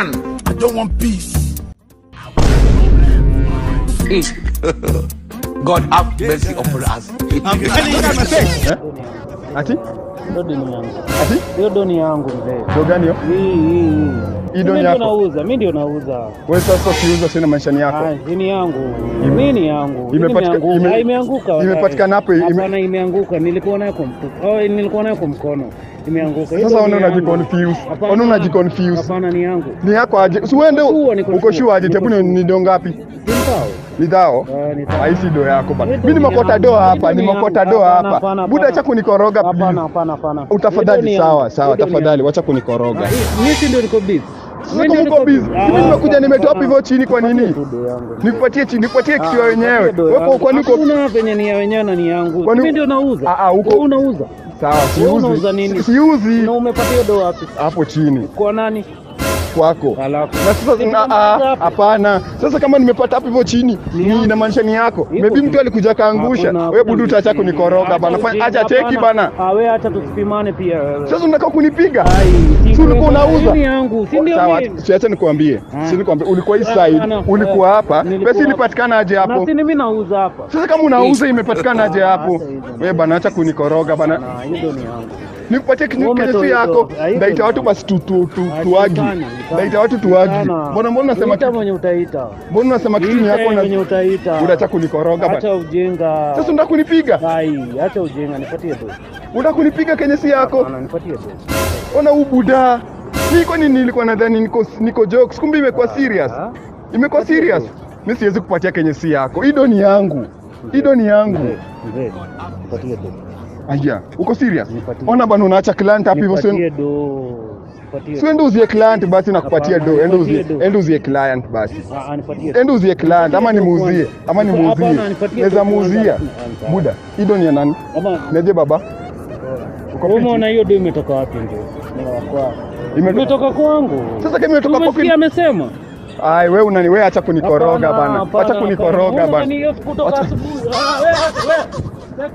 man. I don't want peace. God have mercy upon us. Ati? Hiyo doni yangu. Ati? Hiyo doni yangu mzee. Ndo gani hiyo? Hii hii hii. Hii doni Mimi ndio yako? nauza, mimi ndio nauza. Wewe sasa ukiuza sina maishani yako. Ah, hii ni yangu. Mimi ni yangu. Hii Imepatika- imeanguka. ime- Ah, imeanguka. imepatikana hapo, ime- Hapana, imeanguka. Nilikuwa nayo kwa mfuko. Oh, nilikuwa nayo kwa mkono. Imeanguka. Hiyo Sasa doni ona yangu. unajiconfuse. Hapana. Ona unajiconfuse. Hapana, ni yangu. Ni yako aje? Si uende Sure, niko uko sure. sure aje? Niko Tebu ni sure. ni do ngapi? Si mbao. Ni dhao? Ah, ni dhao. Haisi do yako bana. Hii Mimi doni nimekota yangu. do Hii hapa, doni nimekota yangu. do Hapana, hapa. hapana, Buda hapana. acha kunikoroga Hapana, please. hapana, hapana. Utafadhali Hii doni sawa, yangu. sawa, Hii doni tafadhali yangu. wacha kunikoroga. Ah, hii- Mimi si ndio niko busy. Sasa kama uko busy, mimi nimekuja nimetoa hivyo chini kwa nini? Nikupatie chini, nikupatie kitu ya wenyewe. Wewe kwa niko Hakuna penye ni ya wenyewe na ni yangu. Kwani- Mimi ndio nauza. Ah, ah, huko- Wewe unauza. sawa, Wewe unauza siuzi. nini? Si- Siuzi Na umepata hiyo do wapi? hapo chini Kwa nani? kwako. Alafu. Na sasa na- ah, hapana. Sasa kama nimepata hapo hivyo chini, ni inamaanisha ni yako. Iko Maybe tu. mtu alikuja kaangusha. Hakuna- Wewe budu utaacha hakuna kunikoroga ujinga. bana. Fanya ujinga, acha cheki hapana. bana. Ah, wewe acha tusipimane pia wewe. Sasa unataka kunipiga? Ai, si Si ulikuwa kweli, unauza? hii ni yangu, si ndio Sawa, mimi? siacha nikwambie. Ah. Si nikwambie ulikuwa hii Ah, side, ah, no. ulikuwa Eh, hapa. nilikuwa Pesa hapa. ilipatikana aje Na hapo? si mimi nauza hapa. Sasa kama unauza imepatikana aje hapo? Sasa hizo. Wewe bana acha kunikoroga bana. Na hiyo do ni yangu. Nikupatie kitu Wewe kenye si umetoa yako. hizo. Ah, hizo Ndaita ni watu yangu. basi tu tu tu Ah, tuagi. itana, itana. Ndaita watu tuagi. Itana. Mbona mbona unasema Ita kitu? mwenye utaita. Mbona unasema kitu ni Ita yako mwenye na utaita. unataka kunikoroga bana? Acha ujinga. Sasa unataka kunipiga? Ai, acha ujinga, nipatie do. Unataka kunipiga kenye si yako? Bana, nipatie do. Ona ubuda. Mimi kwani nilikuwa nadhani niko niko jokes, kumbe imekuwa serious. Ah? Imekuwa serious. Mimi siwezi kupatia kenye si yako. Hii ni yangu. Hii ni yangu. Mzee, mzee, nipatie do. Aya, uko serious? Nipatie. Ona bana unaacha client hapo hivyo sio Nipatie do. Nipatie. Sio ende uzie client basi nakupatia Hapana, do. Ende uzie nipatie do. ende uzie client basi. Ah, ah, nipatie do. Ende uzie client ama nimuuzie ama nimuuzie. Hapana, nipatie Naweza do muuzia. kwanza. Buda, hii do ni ya nani? Ama Neje baba? Uko wewe fiti? umeona hiyo do imetoka wapi ndio? Kwa Ime- imetoka kwangu. Sasa kama imetoka kwa Umesikia amesema? Ai, wewe unani wewe acha kunikoroga Hapana, bana. hapana, Acha kunikoroga hapana. bana. Wewe unani kutoka Acha- asubuhi. Ah, wewe, wewe.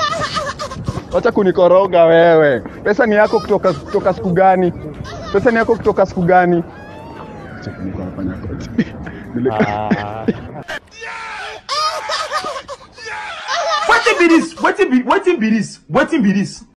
Acha kunikoroga wewe. Pesa ni yako kutoka kutoka siku gani? Pesa ni yako kutoka siku gani? Acha kunikoroga nyakoti. Nile- Ah. Wetin be this? Wetin be wetin be this? Wetin be this?